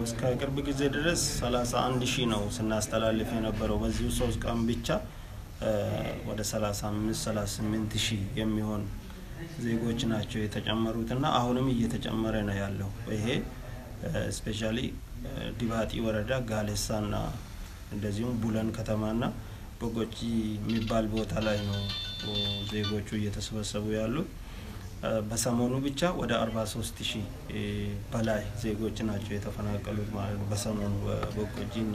እስከ ቅርብ ጊዜ ድረስ 31 ሺህ ነው ስናስተላልፍ የነበረው። በዚሁ ሶስት ቀን ብቻ ወደ 35 38 ሺህ የሚሆን ዜጎች ናቸው የተጨመሩት እና አሁንም እየተጨመረ ነው ያለው። ይሄ ስፔሻሊ ዲባጢ ወረዳ ጋሌሳና እንደዚሁም ቡለን ከተማና በጎጂ የሚባል ቦታ ላይ ነው ዜጎቹ እየተሰበሰቡ ያሉት። በሰሞኑ ብቻ ወደ 43 ሺህ በላይ ዜጎች ናቸው የተፈናቀሉት ማለት ነው። በሰሞኑ በበጎጂ እና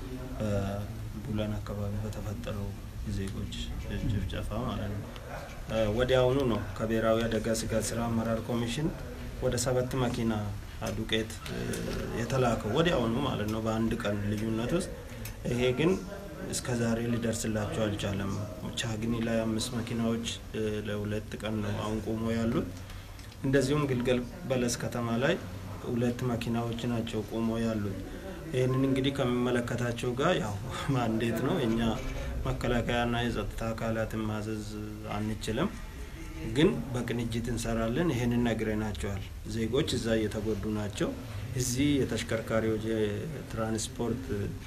በቡለን አካባቢ በተፈጠረው የዜጎች ጭፍጨፋ ማለት ነው። ወዲያውኑ ነው ከብሔራዊ አደጋ ስጋት ስራ አመራር ኮሚሽን ወደ ሰባት መኪና ዱቄት የተላከው ወዲያውኑ ማለት ነው፣ በአንድ ቀን ልዩነት ውስጥ። ይሄ ግን እስከ ዛሬ ሊደርስላቸው አልቻለም። ቻግኒ ላይ አምስት መኪናዎች ለሁለት ቀን ነው አሁን ቆሞ ያሉት። እንደዚሁም ግልገል በለስ ከተማ ላይ ሁለት መኪናዎች ናቸው ቆሞ ያሉት። ይህንን እንግዲህ ከሚመለከታቸው ጋር ያው ማንዴት ነው እኛ መከላከያና የጸጥታ አካላትን ማዘዝ አንችልም፣ ግን በቅንጅት እንሰራለን። ይህንን ነግረናቸዋል። ዜጎች እዛ እየተጎዱ ናቸው። እዚህ የተሽከርካሪዎች የትራንስፖርት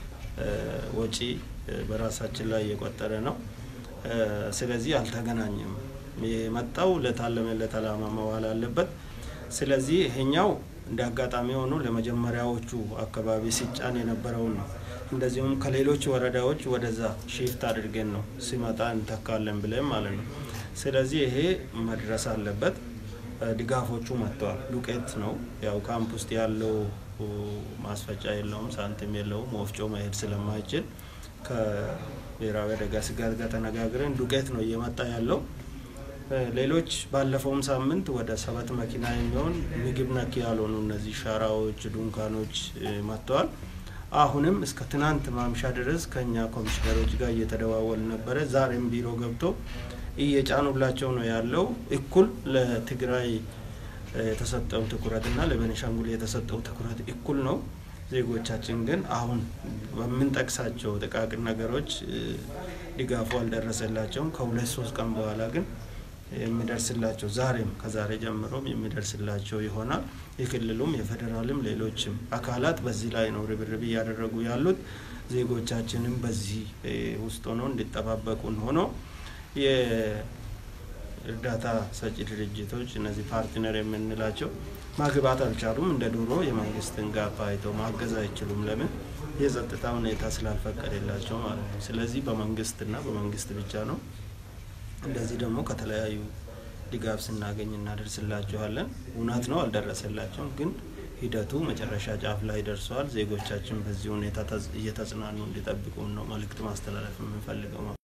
ወጪ በራሳችን ላይ እየቆጠረ ነው። ስለዚህ አልተገናኘም። የመጣው ለታለመለት ዓላማ መዋል አለበት። ስለዚህ ይሄኛው እንደ አጋጣሚ ሆኖ ለመጀመሪያዎቹ አካባቢ ሲጫን የነበረውን ነው። እንደዚሁም ከሌሎች ወረዳዎች ወደዛ ሺፍት አድርገን ነው ሲመጣ እንተካለን ብለን ማለት ነው። ስለዚህ ይሄ መድረስ አለበት። ድጋፎቹ መጥተዋል። ዱቄት ነው ያው ካምፕ ውስጥ ያለው ማስፈጫ የለውም፣ ሳንቲም የለውም። ወፍጮ መሄድ ስለማይችል ከብሔራዊ አደጋ ስጋት ጋር ተነጋግረን ዱቄት ነው እየመጣ ያለው። ሌሎች ባለፈውም ሳምንት ወደ ሰባት መኪና የሚሆን ምግብ ነክ ያልሆኑ እነዚህ ሸራዎች፣ ዱንካኖች መጥተዋል። አሁንም እስከ ትናንት ማምሻ ድረስ ከኛ ኮሚሽነሮች ጋር እየተደዋወል ነበረ። ዛሬም ቢሮ ገብቶ እየጫኑላቸው ነው ያለው። እኩል ለትግራይ የተሰጠው ትኩረት እና ለቤኒሻንጉል የተሰጠው ትኩረት እኩል ነው። ዜጎቻችን ግን አሁን በምንጠቅሳቸው ጥቃቅን ነገሮች ድጋፉ አልደረሰላቸውም። ከሁለት ሶስት ቀን በኋላ ግን የሚደርስላቸው ዛሬም ከዛሬ ጀምሮም የሚደርስላቸው ይሆናል። የክልሉም የፌዴራልም ሌሎችም አካላት በዚህ ላይ ነው ርብርብ እያደረጉ ያሉት። ዜጎቻችንም በዚህ ውስጥ ሆነው እንዲጠባበቁን ሆኖ የእርዳታ ሰጪ ድርጅቶች እነዚህ ፓርትነር የምንላቸው ማግባት አልቻሉም። እንደ ድሮ የመንግስትን ጋፕ አይተው ማገዝ አይችሉም። ለምን? የጸጥታ ሁኔታ ስላልፈቀደላቸው ማለት ነው። ስለዚህ በመንግስትና በመንግስት ብቻ ነው። እንደዚህ ደግሞ ከተለያዩ ድጋፍ ስናገኝ እናደርስላቸዋለን። እውነት ነው አልደረሰላቸውም፣ ግን ሂደቱ መጨረሻ ጫፍ ላይ ደርሰዋል። ዜጎቻችን በዚህ ሁኔታ እየተጽናኑ እንዲጠብቁን ነው መልእክት ማስተላለፍ የምንፈልገው።